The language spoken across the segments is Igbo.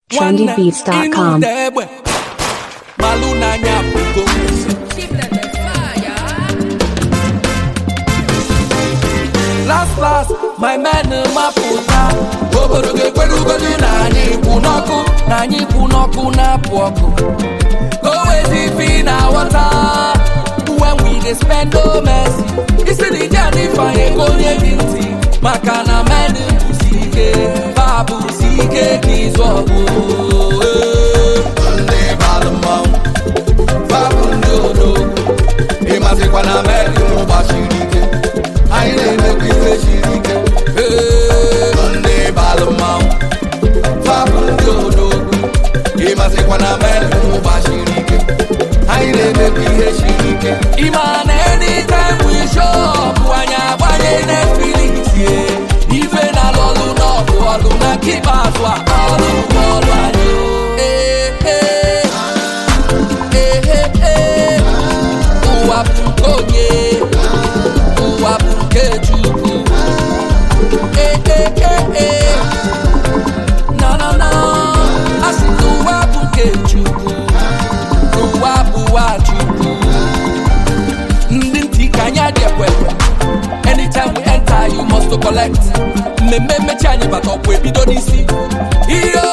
trendybeats.com. Ịnụ egbe malụ n'anya bụgo last last my men mapụta obodo ga-ekwerugodu na anyị kwụ n'ọkụ na anyị kwụ n'ọkụ na-apụ ọkụ go wezi fi na wọta when we dey spend no mercy isi na ije anyị fanye ka onye gị ntị maka na men bụsi ike fa bụsi ike ka ịzụ ọgụ ndị balụ mmanwụ fa bụ ndị odogwu ịmazikwa na men mụ gbachiri ike anyị na-emekwa ife siri ike Ee, ndị balụ mmanwụ fabụ ndị odogwu ịmazikwa na men ụba siri ike anyị na-emekwa ihe siri ike ịma na anytime we show up anyị agbanye Netflix ye. ife na lọlụ n'ọgụ ọlụ na nke ikpeazụ a ọlụ bụ ọlụ anyị o. Ee, ee. Ee, ee, ee. ụwa bụ nke onye ụwa bụ nke Chukwu Eh, eh, eh, eh. na na na asị na ụwa bụ nke Chukwu ụwa bụ ụwa Chukwu ndị ntị ka anyị adị ekwekwe anytime we enter you must to collect mmemme mmechi anyị bata ọkwa ebido n'isi iyo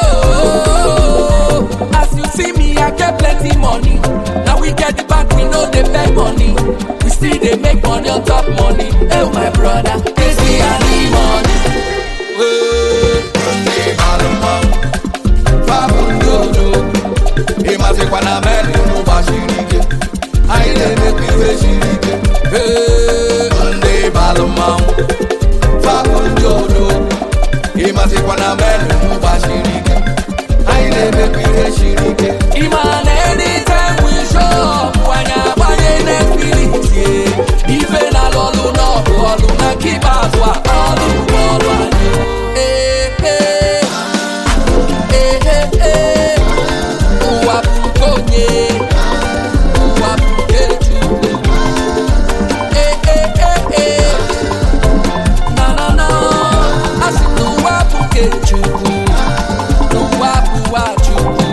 as you see me i get plenty money na we get the back we no dey beg money we still dey make money on top money oh my brother ezi ani money. Hey, ndị bara mmanwụ, fabụ ndị odogwu, ịmazikwa na men ụba siri ike anyị na-emekwa ife siri ike Ee, ndị balụ mmanwụ fabụ ndị odogwu ịmazikwa na men ụba siri ike anyị na-emekwa ihe siri ike ịma na anytime we show up anyị agbanye Netflix ye. ife na lọlụ n'ọgụ ọlụ na nke ikpeazụ a ọlụ bụ ọlụ anyị Ee, ee. Ee, ee, ee. ụwa bụ nke onye ụwa bụ nke Chukwu Eh, eh, eh, eh. Na, na, na. A sị na ụwa bụ nke Chukwu ụwa bụ ụwa Chukwu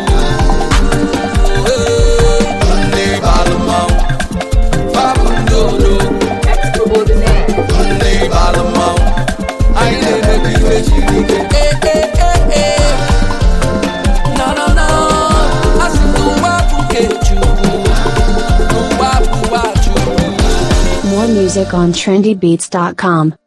Eh, ndị balụ mmanwụ fa bụ ndị odogwu ndị balụ mmanwụ anyị na-emekwa ife siri ike Eh, eh, eh, eh. Na, na, na. A sị na ụwa bụ nke Chukwu ụwa bụ ụwa Chukwu More music on trendybeats.com.